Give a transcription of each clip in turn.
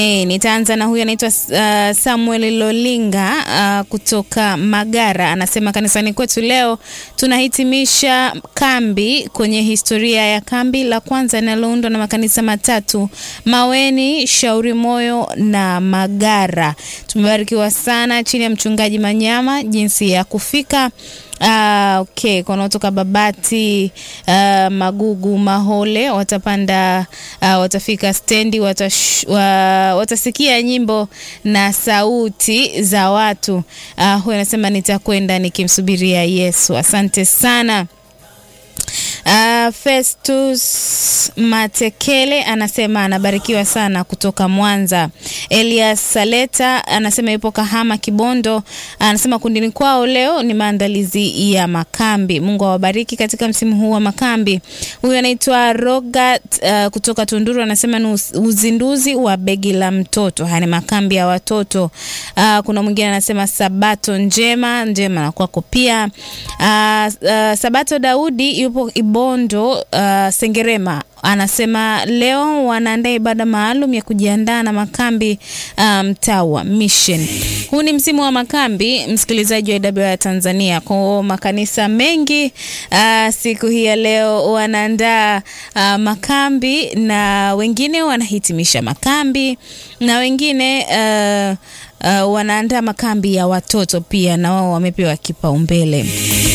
E, nitaanza na huyu anaitwa uh, Samuel Lolinga uh, kutoka Magara anasema kanisani kwetu leo tunahitimisha kambi kwenye historia ya kambi la kwanza linaloundwa na makanisa matatu Maweni, Shauri Moyo na Magara. Tumebarikiwa sana chini ya mchungaji Manyama jinsi ya kufika Ah, okay, kwa wanaotoka Babati, ah, Magugu, Mahole watapanda, ah, watafika stendi, watash, wa, watasikia nyimbo na sauti za watu. Ah, huyu anasema nitakwenda nikimsubiria Yesu. Asante sana. Uh, Festus Matekele anasema anabarikiwa sana kutoka Mwanza. Elias Saleta anasema yupo Kahama Kibondo, anasema kundini kwao leo ni maandalizi ya makambi. Mungu awabariki katika msimu huu wa makambi. Huyu anaitwa Rogat uh, kutoka Tunduru anasema ni uzinduzi wa begi la mtoto. Haya ni makambi ya watoto. Uh, kuna mwingine anasema sabato njema njema na kwako pia. Uh, uh, Sabato Daudi yupo Ibondo uh, Sengerema anasema leo wanaandaa ibada maalum ya kujiandaa na makambi mtaa um, wa Mission. Huu ni msimu wa makambi, msikilizaji wa IW Tanzania. Kwa makanisa mengi uh, siku hii ya leo wanaandaa uh, makambi na wengine wanahitimisha makambi na wengine uh, uh, wanaandaa makambi ya watoto pia, na wao wamepewa kipaumbele.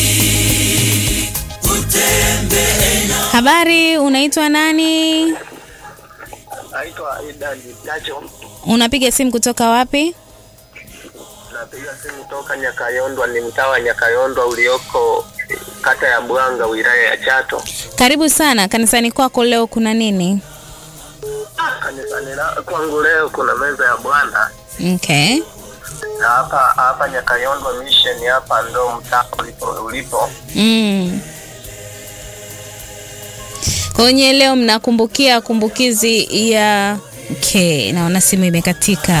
Habari, unaitwa nani? Naitwa Idan Nacho. Unapiga simu kutoka wapi? Napiga simu toka Nyakayondwa, ni mtaa wa Nyakayondwa ulioko kata ya Bwanga, wilaya ya Chato. Karibu sana kanisani kwako. Leo kuna nini? Kanisani la- kwangu leo kuna meza ya Bwana Okay. na hapa hapa Nyakayondwa mission, hapa ndo mtaa ulipo, ulipo. Mm. Kwenye leo mnakumbukia kumbukizi ya okay, naona simu imekatika.